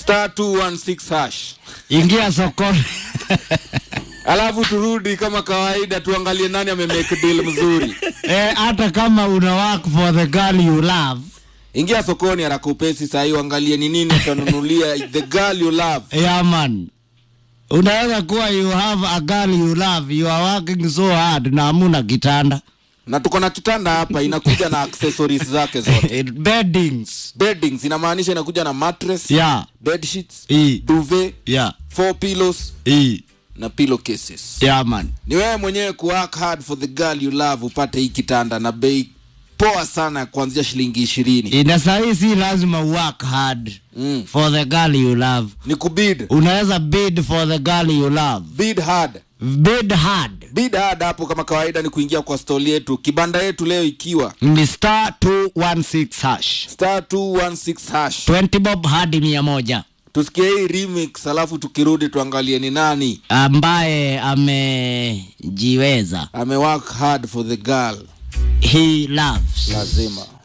star 216 hash ingia sokoni alafu turudi kama kawaida tuangalie nani amemake deal mzuri eh, hata kama una work for the girl you love ingia sokoni haraka upesi sahii uangalie ni nini utanunulia the girl you love yeah man unaweza kuwa you have a girl you love you are working so hard na hamuna kitanda na tuko na kitanda hapa inakuja na accessories zake zote Eh, beddings beddings inamaanisha inakuja na mattress yeah bed sheets i duvet yeah four pillows i na pillow cases yeah man ni wewe mwenyewe kuwork hard for the girl you love upate hii kitanda na bei poa sana kuanzia shilingi ishirini ina sahii si lazima work hard mm. for the girl you love ni kubid unaweza bid for the girl you love bid hard bid hard bid hard hapo kama kawaida ni kuingia kwa stoli yetu kibanda yetu leo ikiwa ni star 216 hash star 216 hash 20 bob hadi mia moja tusikie hii remix alafu tukirudi tuangalie ni nani ambaye amejiweza amework hard for the girl he loves lazima